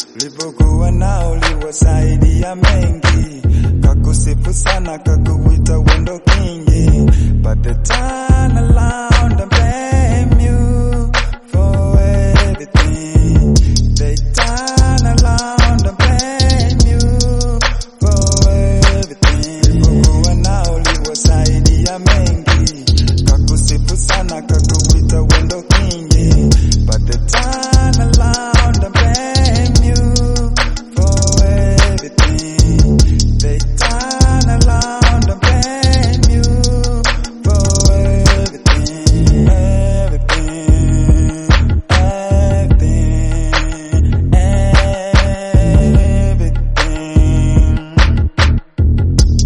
Ulipokuwa nao uliwasaidia mengi, kakusifu sana, kakuwita wendo kingi, but the turn around and blame you for everything. They turn around and blame you for everything. Ulipokuwa nao uliwasaidia mengi, kakusifu sana, kakuwita wendo kingi, but they turn around and blame you for everything. They turn around and blame you for everything, everything, everything, everything.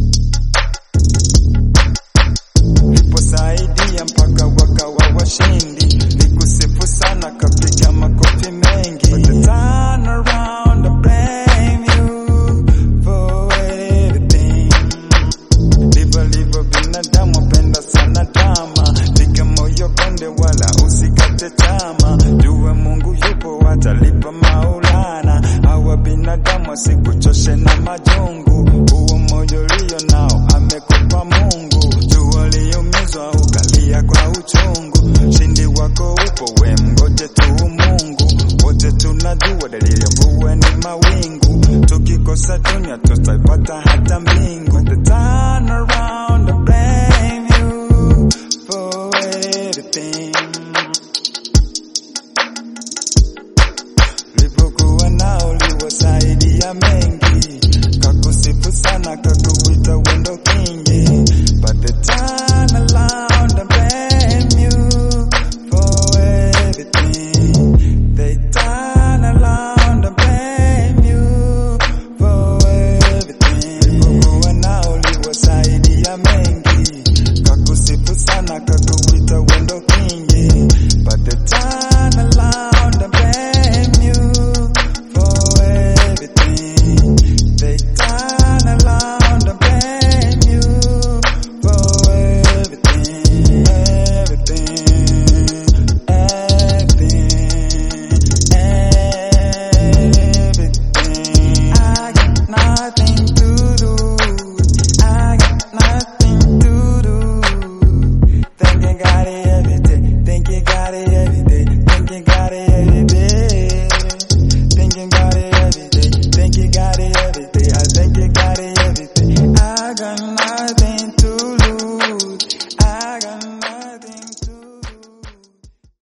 Uliposaidia mpaka wakawa washindi, nikusifu sana, kapiga makofi mengi. But the turn around and blame you for everything. Ndivyo livyo binadamu, apenda sana dama, piga moyo konde, wala usikate tama. Jue Mungu yupo, atalipa Maulana. Hawa binadamu asikuchoshe na majungu, huo moyo ulio nao amekupa Mungu. Jua liumizwa ukalia kwa uchungu, shindi wako upo, we mgoje tu Mungu. Wote tunajua dalili ya mvua ni mawingu, tukikosa dunia tutaipata hata mbingu. The turn around and blame you for everything. Ulipokuwa nao uliwasaidia mengi